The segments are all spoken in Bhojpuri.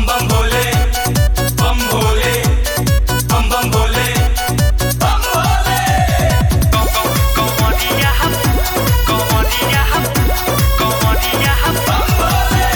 बम बम भोले बम भोले बम बम भोले बम भोले कमरिया कमरिया कमरिया बम भोले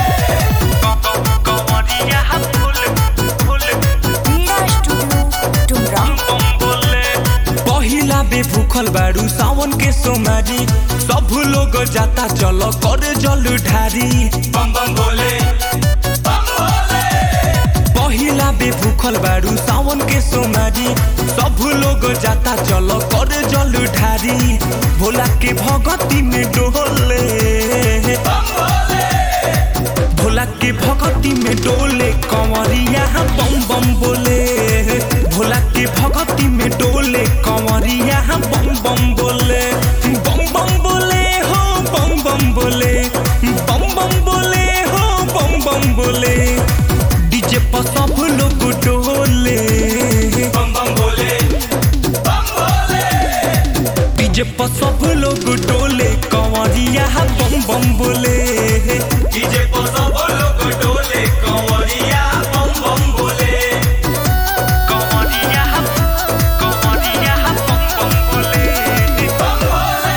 कमरिया फुल फुल मीरा स्टूडियो डुमरा बम बोले पहिला बे भूखल बारू सावन के सोमारी सब लोग जाता चलो कर जल ढारी बम बम भोले बम भोले पहिला बे भूखल बारू सावन के सोमारी सब लोग जाता चलो कर जल ढारी भोला के भगती में डोले बम भोले भोला के भगती में डोले कंवरिया बम बम बोले भोला के भगती में डोले कंवरिया बम बम बोले बम बम बोले हो बम बम बोले बम बम बोले हो बम बम बोले डीजे पर सब लोग डोले बम बम भोले बम भोले डीजे पर सब लोग डोले कंवरिया बम बम बोले डीजे पर सब लोग डोले कंवरिया बम बम भोले कमरिया कमरिया बम बम बोले बम भोले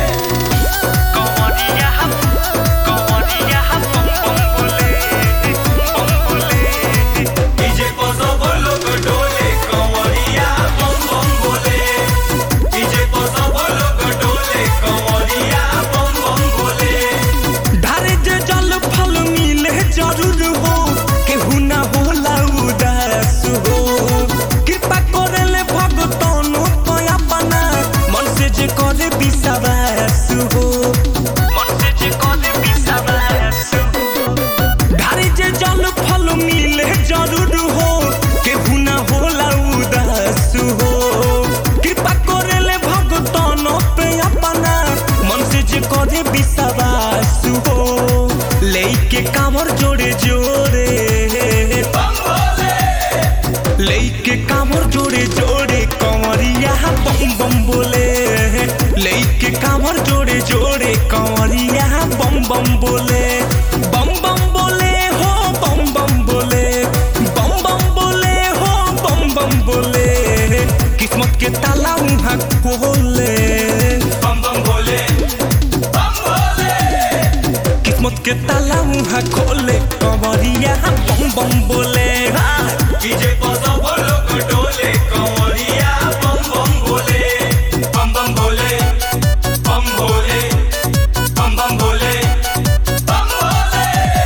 कमरिया कमरिया बम बम बोले बम बोले डीजे पर सब लोग डोले कंवरिया बम बम भोले डीजे पर सब लोग डोले कंवरिया बम बम भोले ढारे जे जल फल मिले जरूर हो केहू ना होला उदास हो कृपा करेले भगतनो पया बना मन से जे करे विश्वास हो मन से जे कोले बिसावास ढारे जे जल फल मिले जरूर हो केहू ना होला उदास हो कृपा करेले भगतनो पया बना मन से जे करे विश्वास हो लेके कामर जोड़े जोड़े बम भोले लेके कामर जोड़े जोड़े कंवरिया बम बम बोले लेके कामर जोड़े जोड़े कंवरिया बम बम बोले बम बम बोले हो बम बम बोले बम बम बोले हो बम बम बोले किस्मत के ताला उहाँ खोले बम बम भोले बम भोले किस्मत के ताला उहाँ खोले कंवरिया बम बम बोले हाँ। डीजे पर सब लोग डोले कंवरिया बम बम भोले बम बम भोले बम भोले बम बम भोले बम भोले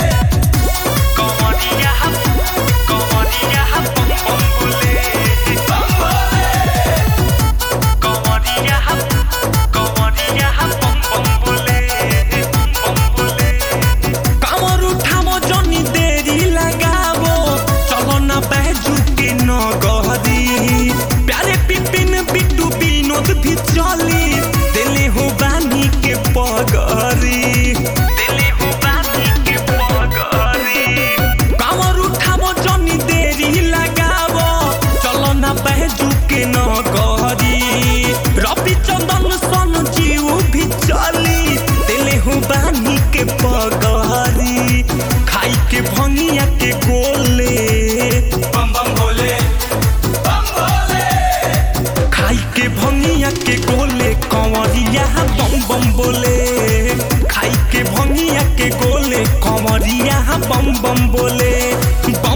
कमरिया कमरिया बम बम बोले बम भोले कमरिया कमरिया बम बम बोले बम बोले कामर उठामो जनी देरी लगाबो चलो न बैजू के न गहरी प्यारे पिपिन बिट्टू विनोद भी चली दिले हो बानी के पगरी दिले हो बानी के पगरी कामर उठामो जनी देरी लगाबो चलो न बैजू के न गहरी रवि चंदन सन जीव भी चली दिले हो बानी के पगरी खाई के भंगिया के गोले बम बम भोले बम भोले खाई के भंगिया के गोले कंवरिया बम बम बोले खाई के भंगिया के गोले कंवरिया बम बम बोले बम